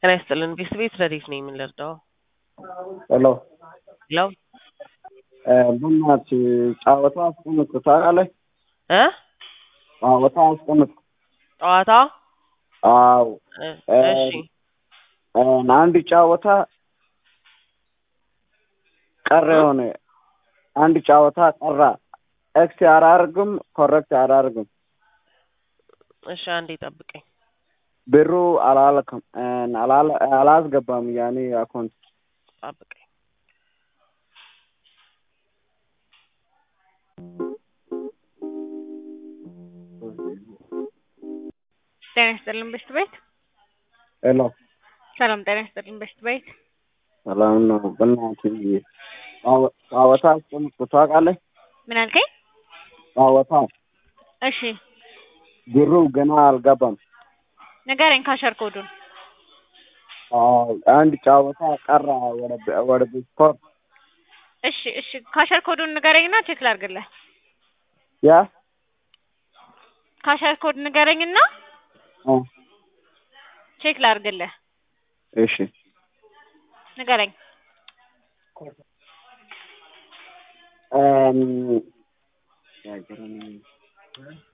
ጤና ይስጥልን ቤት ቤት ረዲት ነኝ የምንረዳው ሄሎ ሄሎ በእናትህ ጨዋታ አስቀምጥ ታውቃለህ? እ ጨዋታ አስቀምጥ። ጨዋታ አዎ እ እ እሺ አንድ ጨዋታ ቀረ የሆነ አንድ ጨዋታ ቀራ። ኤክስ አላደርግም ኮረክት አላደርግም። እሺ አንዴ ጠብቀኝ ብሩ አላለክም አላለ- አላስገባም ያኔ አካውንት ጠብቀኝ ጤና ይስጥልን በሽት ቤት ሄሎ ሰላም ጤና ይስጥልን በሽት ቤት ሰላም ነው። በእናትህ ጨዋ- ጨዋታ አስቀምጥ ታውቃለህ? ምን አልከኝ? ጨዋታ እሺ ብሩ ገና አልገባም። ንገረኝ ካሸር ኮዱን አዎ አንድ ጨዋታ ቀራ ወደ ወደ ስፖርት እሺ እሺ ካሸር ኮዱን ንገረኝና ቼክ ላድርግልህ ያ ካሸር ኮድ ንገረኝና እ ቼክ ላድርግልህ እሺ ንገረኝ እም